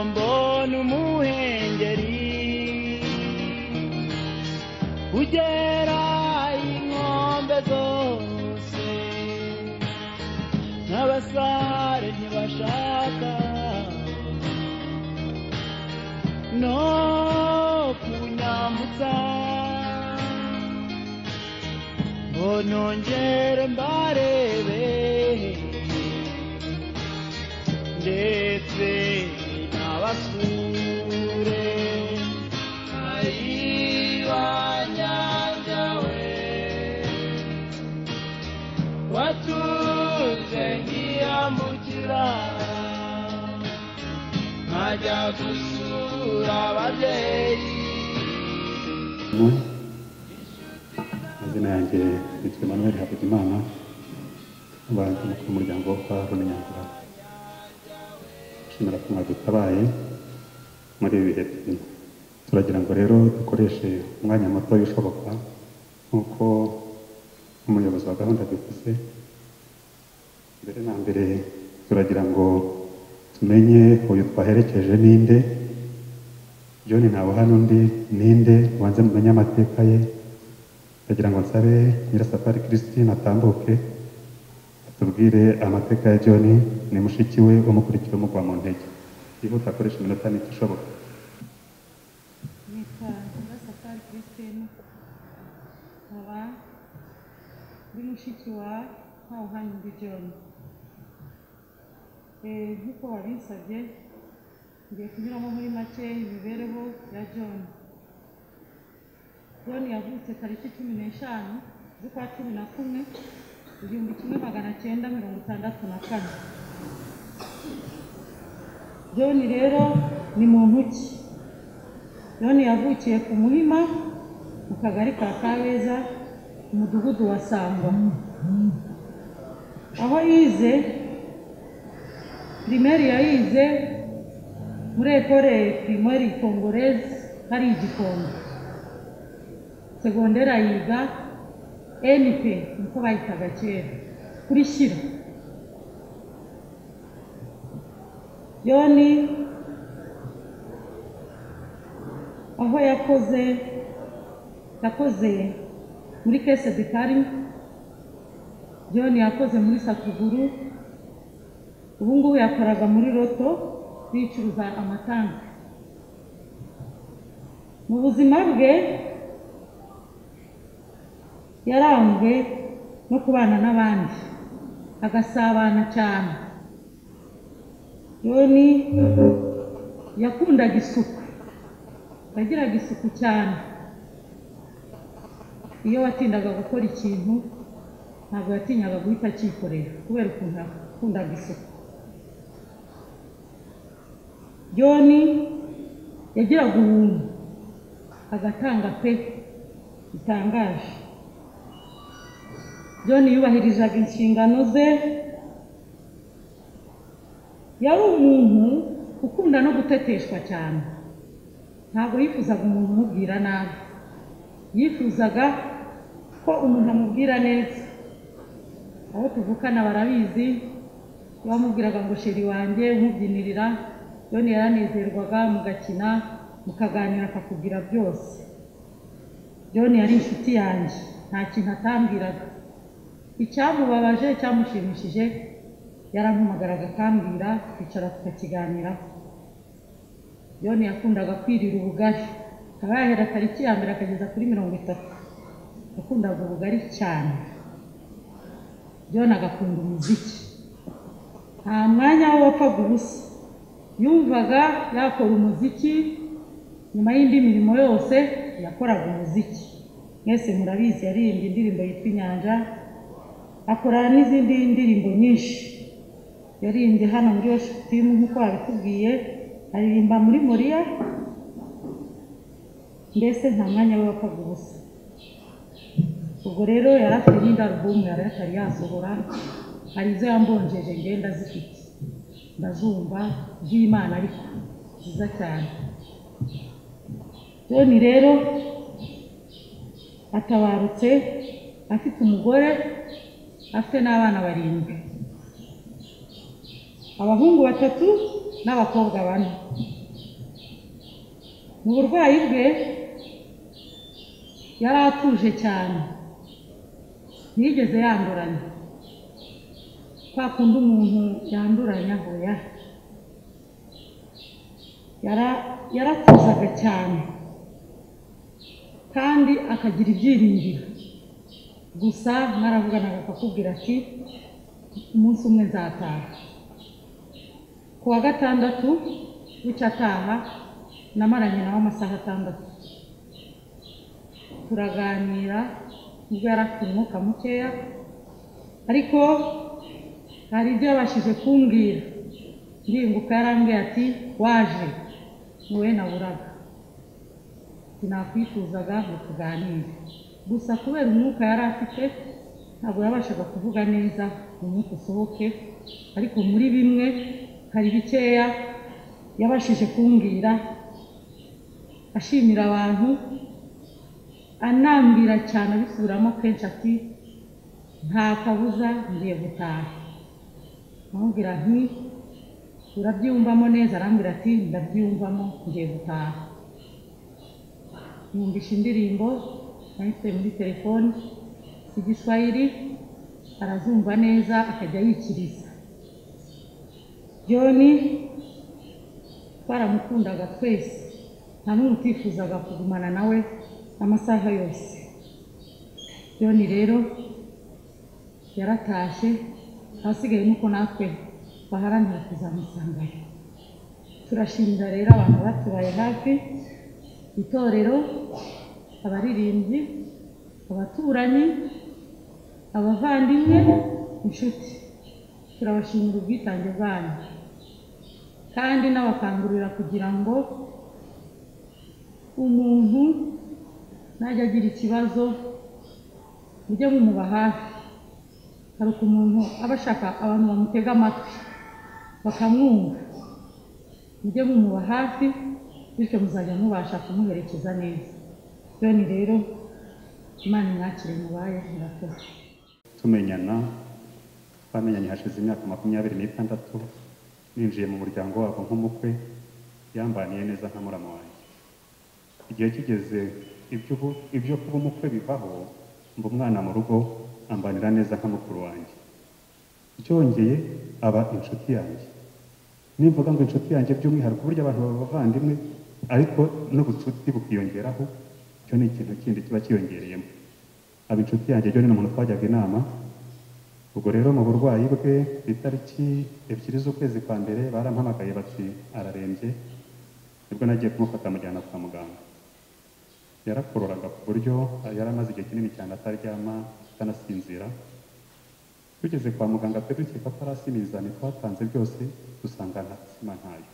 ubona umuhengeri ugera inkombe zose n'abasare ntibashaka no kunyambutsa ngo nongere mbarebe ndetse n'abasure ari banyabyawe watunze nkiyambukira nkajya gusura ababyeyi amazina yanjye yitwa Emmanuel Havugimana abantu mu muryango wo kwa Rumenyagurana nshimira ko mwadutabaye muri ibi bihe turimo turagira ngo rero dukoreshe umwanya muto ushoboka nk'uko umuyobozi wa gahunda abivuze mbere na mbere turagira ngo tumenye uyu twaherekeje ninde John ntabuhana undi ninde ubanze mumenye amateka ye ndagira ngo nsabe nyirasafari christine atambuke atubwire amateka ya john ni mushiki we umukurikira umugwa mu ntege yihuta akoresha iminota mike ishoboka nitwa nyirasafari christine nkaba ndi mushiki wa ntawuhanya undi john Eh, nk'uko wabinsabye ngiye kunyuramo muri make imibereho ya john john yavutse tariki cumi n'eshanu z'ukwa cumi na kumwe igihumbi kimwe magana cyenda mirongo itandatu na kane john rero ni muntu ki john yavukiye ku muhima mu kagari ka kabeza mu mudugudu wa sangwa aho yize pirimeri yayize muri ekore pirimeri kongorezi hari igikombe segonderi ayiga np niko bayitaga kera kuri shyira yoni aho yakoze yakoze muri kese dikari yoni yakoze muri sakuguru ubu ngubu yakoraga muri roto yicuruza amatanka mu buzima bwe yaranzwe no kubana n'abandi agasabana cyane yoni yakundaga isuku yagiraga isuku cyane iyo watindaga gukora ikintu ntabwo yatinyaga guhita acyikorera kubera ukuntu yakundaga isuku yoni yagiraga ubuntu agatanga pe bitangaje john yubahirizaga inshingano ze yari umuntu ukunda no guteteshwa cyane ntabwo yifuzaga umuntu umubwira nabi yifuzaga ko umuntu amubwira neza aho tuvukana barabizi bamubwiraga ngo sheri wanjye umubyinirira yoni yaranezerwaga mugakina mukaganira akakubwira byose john yari inshuti yanjye nta kintu atambwiraga icyamubabaje cyamushimishije yarampamagaraga akambwira twicara tukakiganiraho yoni yakundaga kwirira ubugari akaba yahera tariki ya mbere akageza kuri mirongo itatu yakundaga ubugari cyane yoni agakunda umuziki nta mwanya we wapfaga ubusa yumvaga yakora umuziki nyuma y'indi mirimo yose yakoraga umuziki mwese murabizi yaririmbye indirimbo yitwa inyanja akora n'izindi ndirimbo nyinshi yaririmbye hano muri worship team nk'uko babitubwiye aririmba muri moriya mbese nta mwanya we wapfaga ubusa ubwo rero yari afite n'indi alubumu yari atari yasohora hari izo yambonjeje ngenda zifite ndazumva z'imana ariko nziza cyane john rero atabarutse afite umugore afite n'abana barindwi abahungu batatu n'abakobwa bane mu burwayi bwe yari atuje cyane ntiyigeze yanduranya kwa kundi umuntu yanduranya hoya yara- yaratuzaga cyane kandi akagira ibyiringiro gusa mwaravuganaga akakubwira ati umunsi umwe nzataha ku wa gatandatu w'icyataha namaranye nawe amasaha atandatu turaganira nubwo yari afite umwuka mukeya ariko hari ibyo yabashije kumbwira ndirimbuka yarambwiye ati waje wowe naburaga sinakwifuzaga ngo tuganire gusa kubera umwuka yari afite ntabwo yabashaga kuvuga neza ngo umwuka usohoke ariko muri bimwe hari bikeya yabashije kumbwira ashimira abantu anambwira cyane abisubiramo kenshi ati nta kabuza ngiye gutaha amubwira nti urabyiyumvamo neza arambwira ati ndabyiyumvamo ngiye gutaha yumvisha indirimbo nayise muri telefoni igiswahili arazumva neza akajya yikiriza john twaramukundaga twese nta n'umwe utifuzaga kugumana nawe amasaha yose john rero yaratashye ahasigaye nuko natwe baharanira kuzamusangana turashimira rero abantu batubaye hafi itorero abaririmbyi abaturanyi abavandimwe inshuti turabashimira ubwitange bwanyu kandi n'abakangurira kugira ngo umuntu najya agira ikibazo mujye mumuba hafi hari umuntu aba ashaka abantu bamutega amatwi bakamwumva mujye mumuba hafi bityo muzajya mubasha kumuherekeza neza John rero imana imwakire mubaye murakoze tumenyana twamenyanye hashize imyaka makumyabiri n'itandatu ninjiye mu muryango wabo nk'umukwe yambaniye neza nka murama wanjye igihe kigeze ibyo ubu- ibyo kuba umukwe bivaho mba umwana mu rugo ambanira neza nka mukuru wanjye byongeye aba inshuti yanjye nimvuga ngo inshuti yanjye by'umwihariko burya abantu baba abavandimwe ariko n'ubucuti bukiyongeraho icyo ni ikintu kindi kiba kiyongereyemo aba inshuti yanjye John ni umuntu twajyaga inama ubwo rero mu burwayi bwe ku itariki ebyiri z'ukwezi kwa mbere barampamagaye bati ararembye nibwo nagiye kumufata amujyana kwa muganga yarakororaga ku buryo yari amaze igihe kinini cyane ataryama atanasinzira tugeze kwa muganga twe dukeka ko arasimizani twatanze byose dusanga nta sima ntayo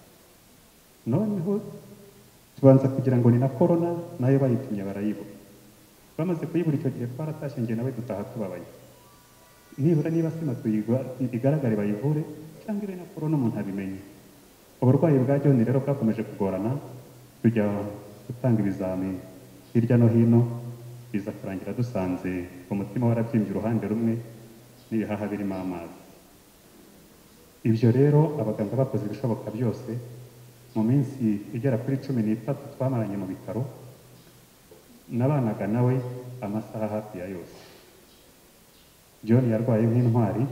noneho tubanza kugira ngo ni na korona nayo bayipimye barayibura bamaze kuyibura icyo gihe twaratashye njye nawe dutaha tubabaye nibura niba sima tuyigwa- igaragare bayivure cyangwa ibe na korona umuntu abimenye uburwayi bwa John rero bwakomeje kugorana tujya gutanga ibizami hirya no hino biza kurangira dusanze umutima warabyimbye uruhande rumwe n'ibihaha birimo amazi ibyo rero abaganga bakoze ibishoboka byose mu minsi igera kuri cumi n'itatu twamaranye mu bitaro nabanaga nawe amasaha hafi ya yose john yarwaye nk'intwari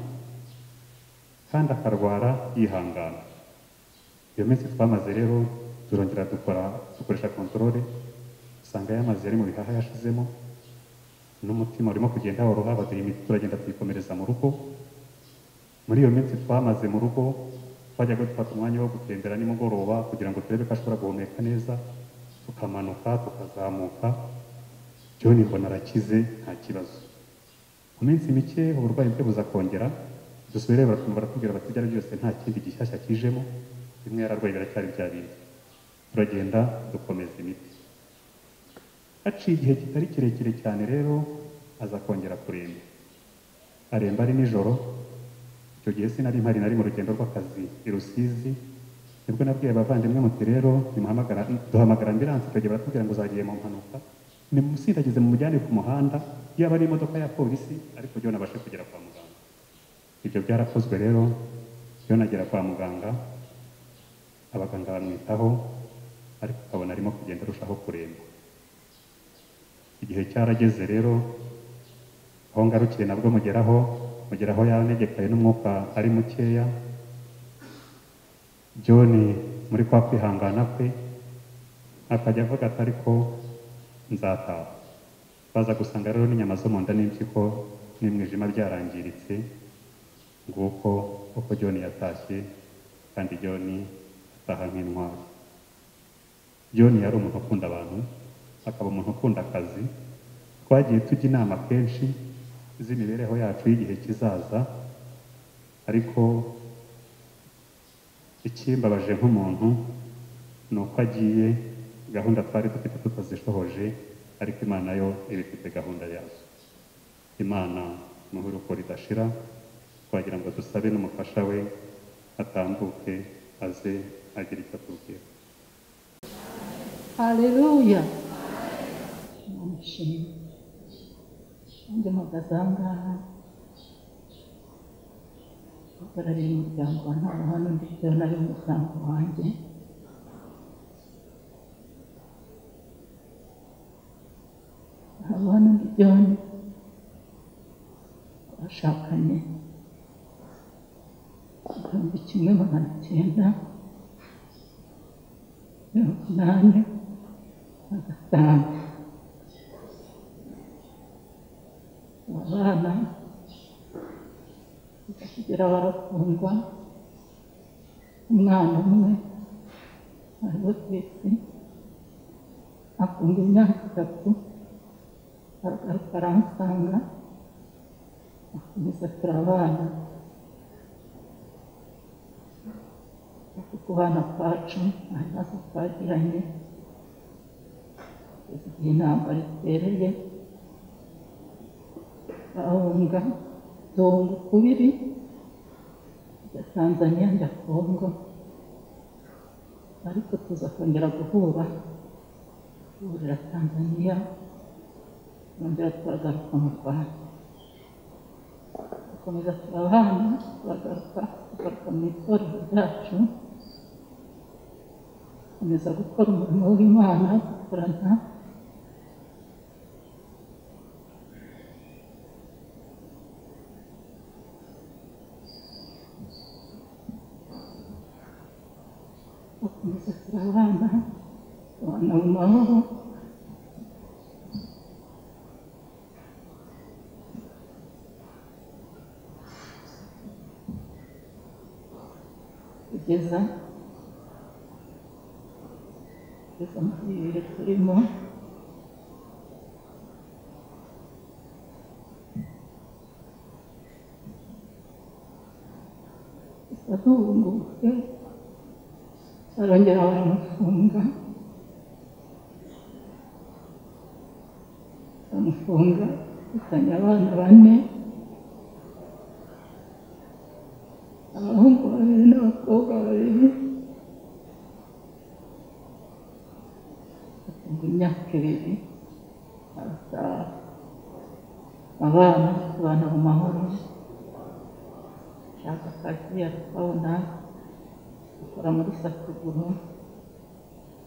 kandi akarwara yihangana iyo minsi twamaze rero turongera dukora dukoresha kontorore usanga yamaze ari mu bihaha yashizemo n'umutima urimo kugenda waruha baduha imiti turagenda tuyikomereza mu rugo muri iyo minsi twamaze mu rugo twajyaga dufata umwanya wo gutembera nimugoroba kugira ngo turebe ko ashobora guhumeka neza tukamanuka tukazamuka John mbona arakize nta kibazo mu minsi mike uburwayi bwe buzakongera dusubire barakumva baratubwira bati ibyari byose nta kindi gishyashya kijemo bimwe yararwaye biracyari bya bindi turagenda dukomeza imiti haciye igihe kitari kirekire cyane rero aza kongera kuremba aremba ari nijoro icyo gihe sinari mpari nari mu rugendo rw'akazi i rusizi nibwo nabwiye abavandimwe muti rero nimuhamagara- duhamagara ambiransi icyo gihe baratubwira ngo zagiye mu mpanuka nimusindagize mumujyane ku muhanda yaba ari imodoka ya polisi ariko John abashe kugera kwa muganga ibyo byarakozwe rero John agera kwa muganga abaganga bamwitaho ariko ukabona arimo kugenda arushaho kuremba igihe cyarageze rero aho ngarukiye nabwo mugeraho mugeraho yanegekaye n'umwuka ari mukeya john muri kwa kwihangana kwe akajya avuga ati ariko nzataha baza gusanga rero n'inyama zo mu nda n'impyiko n'imwijima byarangiritse nguko uko john yatashye kandi john ataha nk'intwari john yari umuntu ukunda abantu akaba umuntu ukunda akazi twagiye tujya inama kenshi z'imibereho yacu y'igihe kizaza ariko ikimbabaje nk'umuntu ni uko agiye gahunda twari dufite tutazishohoje ariko imana yo iba ifite gahunda yazo imana ni uruko ridashira twagira ngo dusabe n'umufasha we atambuke aze agira icyo atubwira haleluya namushimye nanjye mpagaze aha ngaha uhagarariye umuryango wa ntawe hano ndetse nari umuryango wanjye hano ndi byombi twashakanye igihumbi kimwe magana cyenda mirongo inani na gatanu abana bakigera barakundwa umwana umwe ariwe twese akunda imyaka itatu aragaruka aransanga akomeza turabana ariko kubana kwacu nta bibazo twagiranye kugeza igihe intambara itereye bahunga duhunga ukubiri njya tanzaniya njya kongo ariko tuza kongera guhura duhurira tanzaniya twongera turagaruka mu rwanda dukomeza turabana turagaruka tugaruka mu itorero ryacu dukomeza gukora umurimo w'imana dukorana bakomeza turabana tubana mu mahoro kugeza kugeza muri ibi bihe turimo gusa duhungutse barongera baramufunga baramufunga dufitanye abana bane abahungu babiri n'abakobwa babiri batunga imyaka ibiri barataha abana tubana mu mahoro shaka akazi aratwabona akora muri sakuguru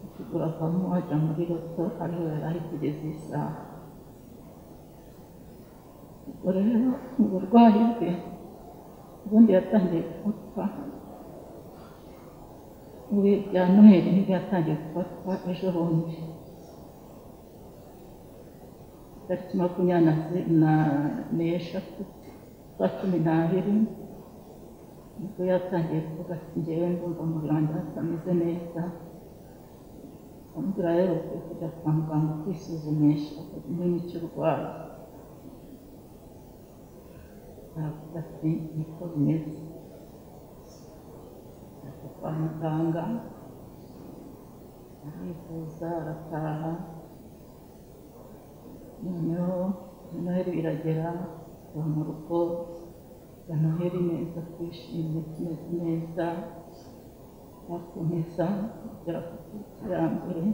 sakuguru avamo ajya muri roto ariho yari ari kugeza iyi saha ubwo rero mu burwayi bwe ubundi yatangiye gufatwa muri bya noheli nibwo yatangiye gufatwa ejo bundi tariki makumyabiri na n'eshatu za cumi n'abiri nibwo yatangiye kuvuga ati ngewe ndumva umubiri wanjye hatameze neza amubwira rero ukwiye kujya kwa muganga kwisuzumisha umenye icyo urwaye aravuga ati niko bimeze ajya kwa muganga arivuza arataha noneho noheri biragera tuba mu rugo ya noheri neza twishimye tumeze neza bakomeza kugera ku iterambere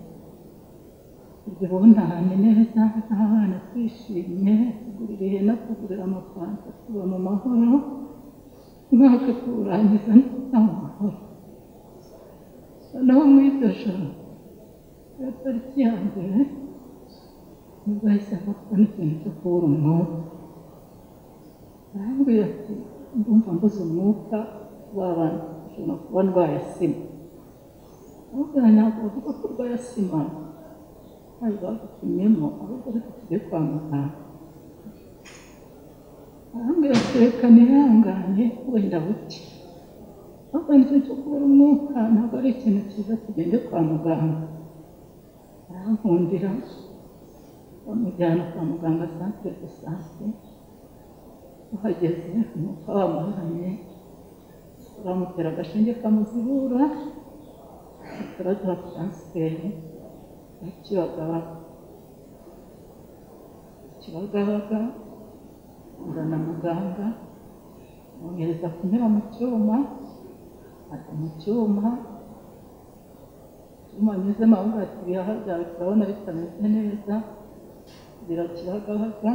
ibyo bunahane neza n'abana twishimye tugurira ihene tugurira amafanta tuba mu mahoro umwaka tuwurangiza nta mahoro noneho mu iryo joro ya tariki ya mbere nibwo yahise aza kubona ikintu cyo kubura umwuka arambwira ati ndumva mbuze umwuka w'abantu ushobora kuba ndwaye sima ahubwo ntabwo bavuga ko urwaye sima ntayo bagupimyemo ahubwo reka tujye kwa muganga arambwira ati reka nihangane wenda buke ahubwo nicyo cyo kubura umwuka ntabwo ari ikintu cyiza tugende kwa muganga arankundira bamujyana kwa muganga santere de sante uhageze umwuka wamuhanye bamutera agashinge kamuzibura bataraduha taransiferi ya kibagabaga kibagabaga ngana muganga amwohereza kunyura mu cyuma ajya mu cyuma icyuma anyuzemo avuga ati ibihaha byawe turabona bitameze neza birakibagabaga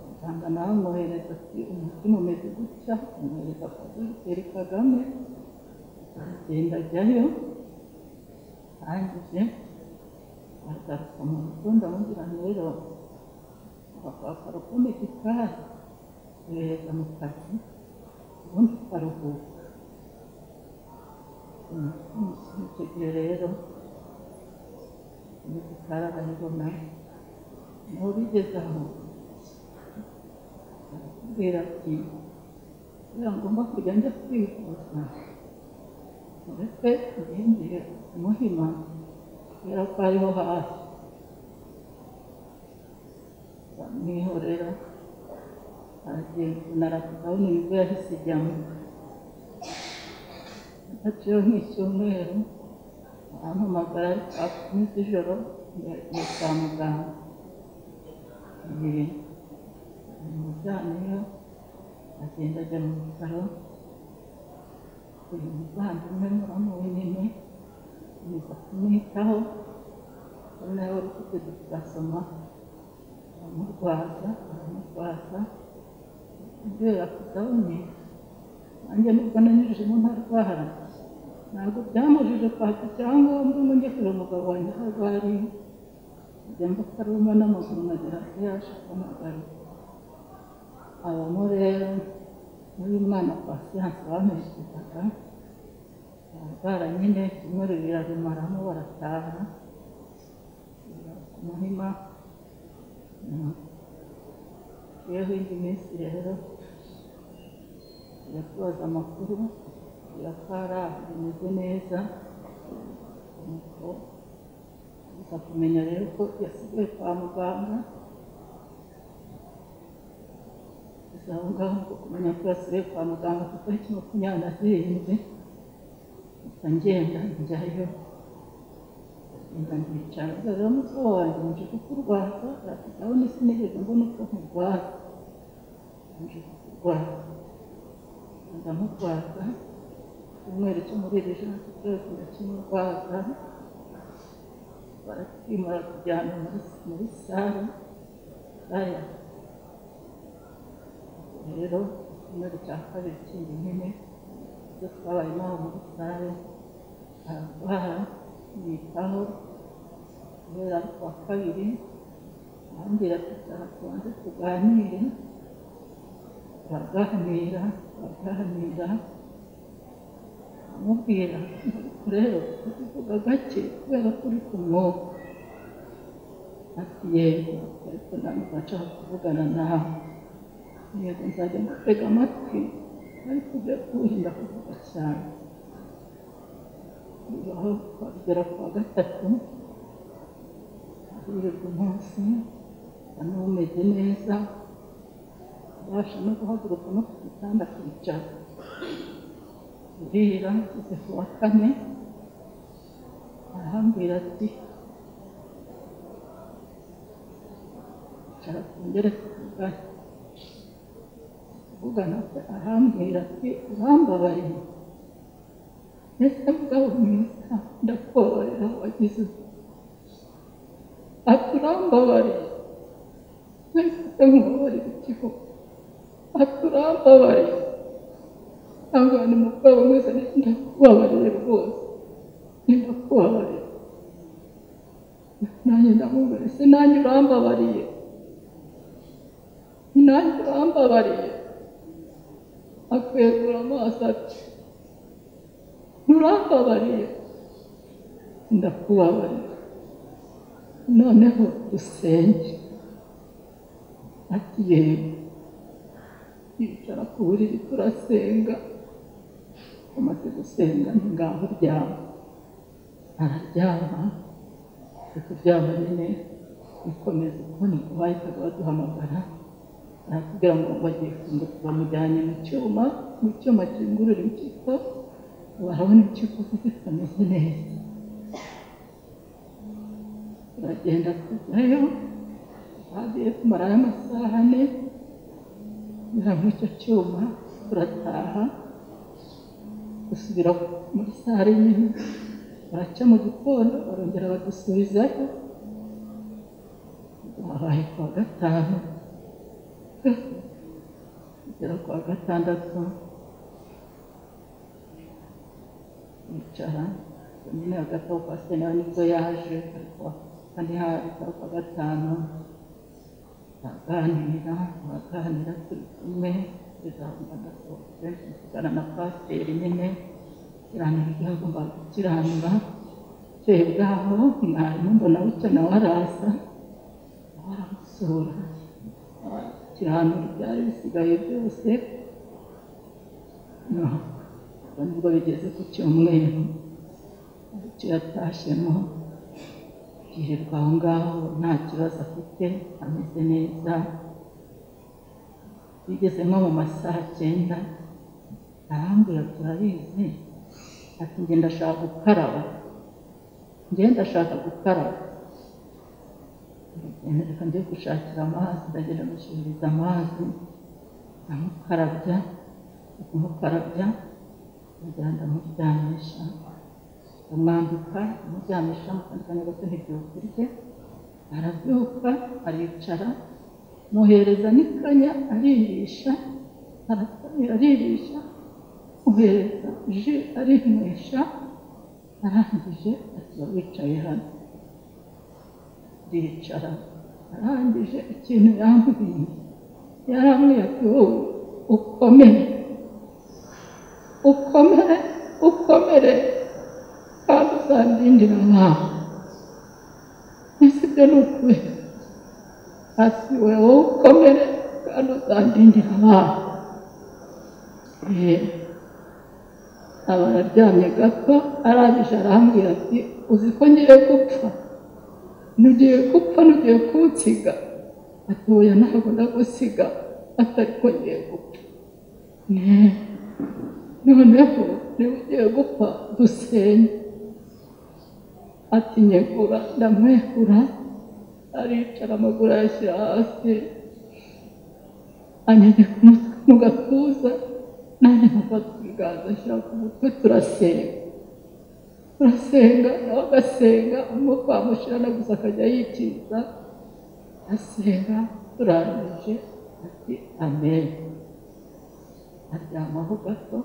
muganga nawe amwohereza ati umutima umeze gutya amwohereza kwa dogiteri kagame aragenda ajyayo arangije aragaruka mu rugo ndamubwira nti rero akaruko mu gikari yohereza mu kazi ubundi ukaruhuka icyo gihe rero mu gikari arayibona niho bigeze aho arakubwira ati kubera ngomba kujya njya kwivuza uretse ngendeye muhima kubera ko ariho hafi bamwihorera aragenda arabona ibigo yahise ijyamo haciyeho nk'icyumweru arampamagara ari saa kumi z'ijoro yagiye kwa muganga igihe umujyaniyo agenda ajya mu bitaro uyu muvandimwe muramu winini nza kumwitaho ari nawe wari ufite dipurasoma aramurwaza aramurwaza kubera kudabone nanjye nubwo nanyujijemo ntarwara ntabwo byamujije kwaka icyangombwa ngo njye kureba umugabo wanjye aho arwariye njya mbakaruma n'amaguru nkagera hasi yashaka amagaruka abamo rero n'uyu mwana kwa siyanse bamwishyuzaga bararwara nyine icyumweru birarumaramo barataha ku muhima yeho indi minsi rero tubaza amakuru kugira ko hari aho bimeze neza nuko tuza kumenya rero ko yasigaye kwa muganga aho ngaho ngo kumenya ko yasigaye kwa muganga ku itariki makumyabiri na zirindwi gusa ngenda njyayo ngenda ndicara rero mutwe wanjye nje kukurwaza arasigaho n'isi nigeze mbona uko nkurwaza nje kukurwaza ndamurwaza icyumweru cyo muri iri joro cyose ndakimurwaza baratwimura kujyana muri sare sare ya rero icyumweru cya kabiri kindi nyine ibyo twabaye naho muri sare ararwara yitaho guhera ku wa kabiri arambwira ati cyane tubanze tuganire turaganira turaganira amubwira rero uvuga gake kubera ko uri ku mwuka ati yego ariko ntabwo nshaka kuvugana nawe yego nzajya ngutega amatwi ariko ujye kuwurinda kuvuga cyane bibaho twagera ku wa gatatu aririrwa umunsi asa n'umeze neza abasha no guhaguruka no ku gitanda akicara burira ngeze ku wa kane arahambwira ati icara twongere tuvugane kuvugana kwe arambwira ati urambabariye mbese mugabo mwiza ndakubabarira wagize ati urambabariye mbese nkubabarira ikigo ati urambabariye ahangana umugabo mwiza ndakubabarira rwose ndakubabarira nanjye ndamubwira ese nanjye urambabariye nanjye urambabariye akwegura amaso ati nturambabariye ndakubabariye noneho dusenge ati yego yicara ku buriri turasenga amaze gusenga ni ngaho ryama araryama ari kuryama nyine bikomeza kuboneka bahitaga baduhamagara aratubwira ngo bagiye kunguka bamujyanye mu cyuma mu cyuma kingurura impyiko barabona impyiko ze zitameze neza turagenda tujyayo twagiye tumarayo amasaha ane kunyura muri icyo cyuma turataha dusubira muri sare nyine baraca mu gitondo barongera badusubizayo babaye kuwa gatanu kugera kuwa gatandatu bicara nyine hagati aho kwa sena nibwo yaje ariko kandi hari kuwa gatanu aganira aganira turi kumwe ijambo ndasohotse mvugana na pasiteri nyine kiranura ibyo agomba gukiranura twebwaho mwarimu mbona bucya nawe araza nawe aramusura kiranura ibyari bisigaye byose ubwo nibwo bigeze ku cyumweru aricyo yatashyemo yirirwa aho ngaho nta kibazo afite ameze neza bigeze nko mu masaha cyenda arambwira turabizi ati njye ndashaka gukaraba njye ndashaka gukaraba reka njye gushakira amazi ndagenda mushyiririza amazi ndamukarabya kumukarabya ndagira ndamuryamisha amwambika amuryamisha mukandikanya gato ntibyuka urye arabyuka aricara muhereza n'ikanya aririsha aratamira aririsha muhereza ji arinywesha arangije atiba wicaye hano ricara arangije ikintu yambwiye yarambwiye ati wowe ukomere ukomere ukomere kandi uzandindira mwawe ese ibyo ni ukubera ati wowe ukomere kandi uzandindira mwawe aba araryamye gato arangije arambwira ati uzi ko ngiye gupfa ntugiye gupfa ntugiye kunsiga ati oya ntabwo ndagusiga atari ko ngiye gupfa noneho niba ugiye gupfa dusenye ati nyegura ndamwegura aricara amaguru ayashyira hasi anyegeka umutwe mu gatuza nanjye nkafata ibiganza ashyira ku mutwe turasenga turasenga nawe agasenga umwuka wamushirana gusa akajya yikiza asenga turangije ati amen aryamaho gato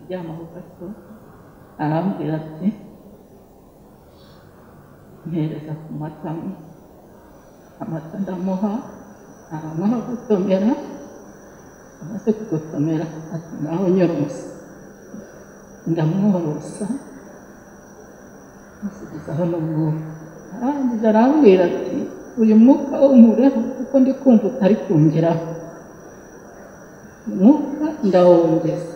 aryamaho gato arambwira ati mpereza ku matama amata ndamuha aranywa aragotomera amaze kugotomera ati nawe nyorosa ndamworosa musubizaho n'umwuka arangije arambwira ati uyu mwuka wumureho kuko ndi kumva utari kungeraho umwuka ndawongeza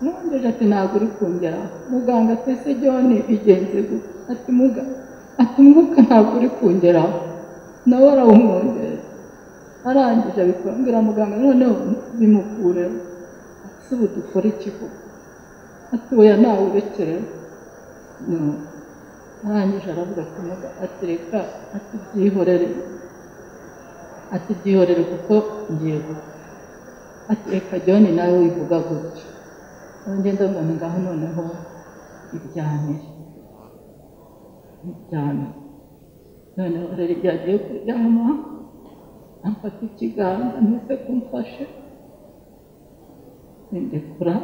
mwongeze ati ntabwo uri kungeraho muganga atese jyone bigenze gute ati muganga ati umwuka ntabwo uri kungeraho nawe arawumwongeza arangije abikora muganga noneho bimukureho ese ubu dukora iki koko ati oya ntawe urekerewe arangije aravuga ati muganga ati reka ati byihorere ati byihorere kuko ngiye gupfa ati reka jyone nawe wivuga gutya ngenda mbona ngaho noneho ibyamire ibyamire noneho rero igihe agiye kuryama amfata ikiganza mpise kumfashe ndekura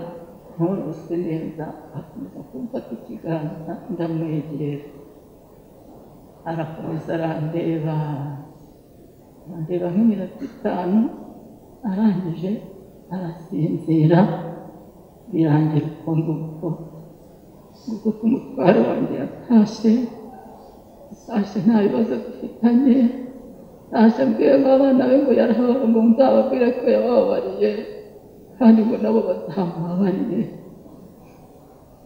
ntorose neza akomeza kumfata ikiganza ndamwegera arakomeza arandeba arandeba nk'iminota itanu arangije arasinzira birangira uko nguko ubwo ko umutware wanjye yatashye sashe nta bibazo dufitanye sashe mbwiye abana be ngo yarababara ngo nzababwire ko yabababariye kandi ngo nabo bazamubabarire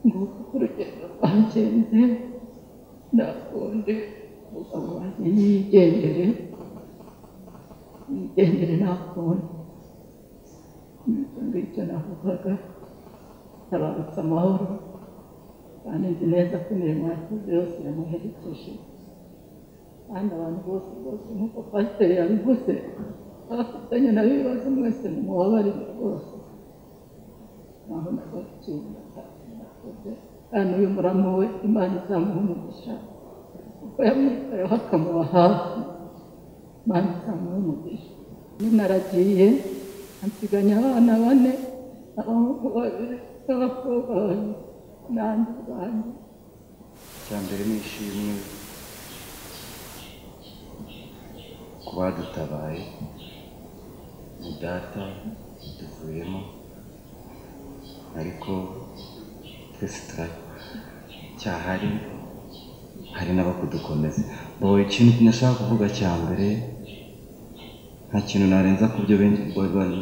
nguko uko urugendo rwagenze ndakunde umugabo wanjye niyigendere niyigendere nakunde ngicyo ngicyo navugaga tabarutse amahoro kandi nzi neza ko imirimo yakoze yose yamuherekeje kandi abantu bose bose nk'uko pasiteri yabivuze abafitanye nabo ibibazo mwese mumubabarire rwose naho nagaciro nakoze kandi uyu muramo we imana izamuha umugisha kuko yamwitayeho akamuba hafi imana izamuha umugisha ninaragiye ansiganya abana bane abahungu babiri n'abakobwa babiri n'abandi bantu icya mbere ni ishimwe ku badutabaye ni data tuvuyemo ariko twese turacyahari hari n'abakudukomeza boye ikintu nashaka kuvuga cya mbere nta kintu narenza ku byo benshi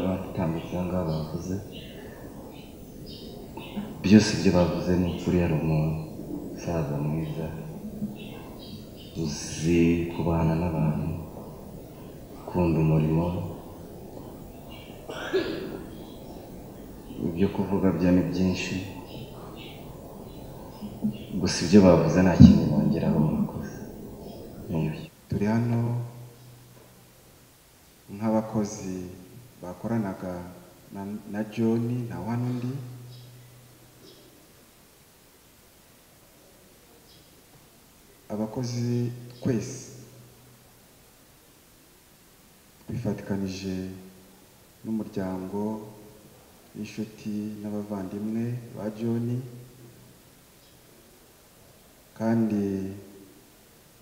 batambutse aha ngaha bavuze byose ibyo bavuze ni ukuri yari umusaza mwiza uzi kubana n'abantu ukunda umurimo ibyo kuvuga byo ni byinshi gusa ibyo bavuze nta kintu bongeraho murakoze ni ibyo turi hano nk'abakozi bakoranaga na- na john na wanundi abakozi twese twifatikanije n'umuryango n'inshuti n'abavandimwe ba john kandi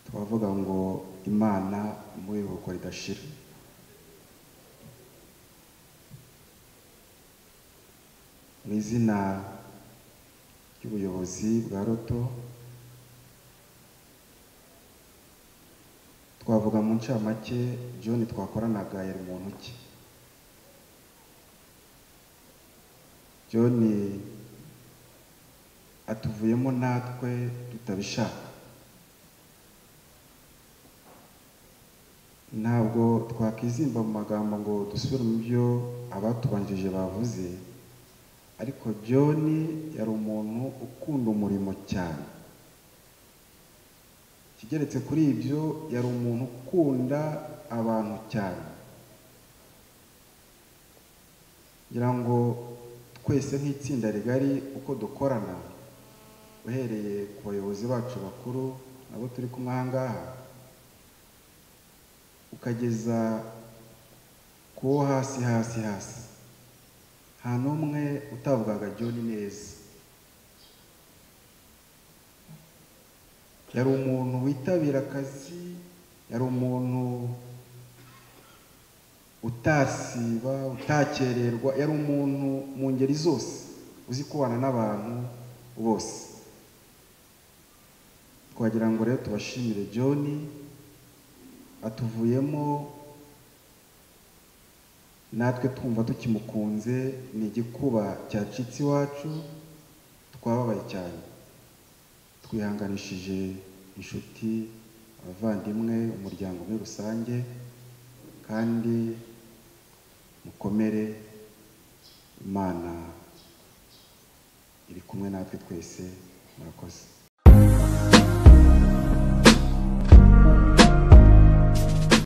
twavuga ngo imana imuhe iruhuko ridashira mu izina ry'ubuyobozi bwa roto twavuga mu ncamake john twakoranaga yari muntu ki john atuvuyemo natwe tutabishaka ntabwo twakwizimba mu magambo ngo dusubire mu byo abatubanjirije bavuze ariko john yari umuntu ukunda umurimo cyane kigeretse kuri ibyo yari umuntu ukunda abantu cyane ngira ngo twese nk'itsinda rigari uko dukorana uhereye ku bayobozi bacu bakuru nabo turi kumwe aha ngaha ukageza ku wo hasi hasi hasi nta n'umwe utavugaga John neza yari umuntu witabira akazi yari umuntu utasiba utakererwa yari umuntu mu ngeri zose uzi kubana n'abantu bose twagira ngo rero tubashimire John atuvuyemo natwe twumva tukimukunze ni igikuba cyacitse iwacu twababaye cyane twihanganishije inshuti abavandimwe umuryango muri rusange kandi mukomere imana iri kumwe natwe twese murakoze